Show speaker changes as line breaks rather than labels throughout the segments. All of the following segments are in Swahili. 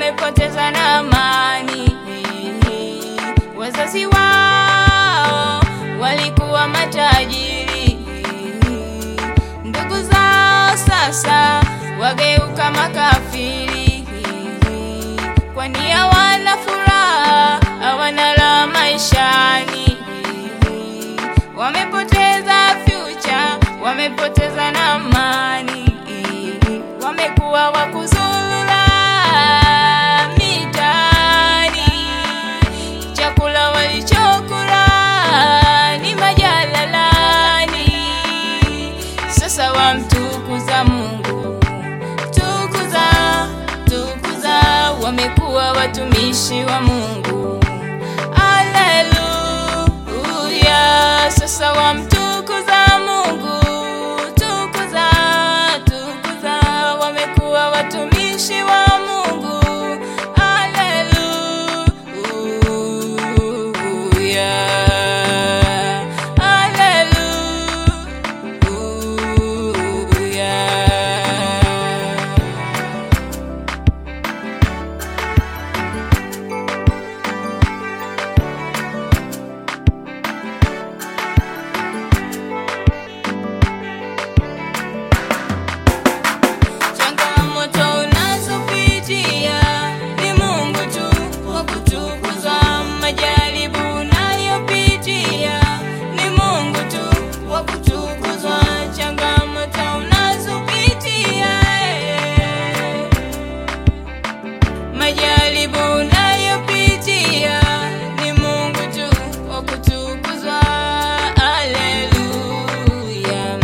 wamepoteza na amani. Wazazi wao walikuwa matajiri, ndugu zao sasa wageuka makafiri, kwani hawana furaha, hawana raha maishani. Wamepoteza future, wamepoteza na amani, wamekuwa wakuzurura mitaani, chakula walichokula ni majalalani. Sasa wamtukuza Mungu, tukuza, tukuza, wamekuwa watumishi wa Mungu. Haleluya, sasa wamtukuza Mungu, tukuza, tukuza, wamekuwa watumishi wa Mungu. Haleluya, haleluya. Changamoto unazopitia ni Mungu tu wa kutukuzwa. Majaribu unayopitia ni Mungu tu wa kutukuzwa. Changamoto unazopitia eh. Majaribu unayopitia ni Mungu tu wa kutukuzwa. Haleluya.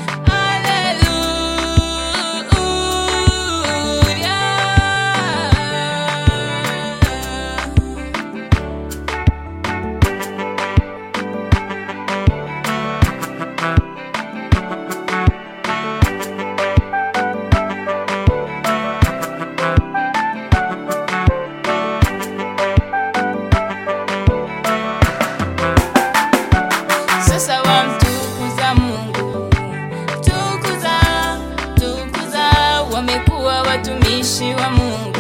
Haleluya. Sasa wamtukuza Mungu, tukuza, tukuza, wamekuwa watumishi wa Mungu.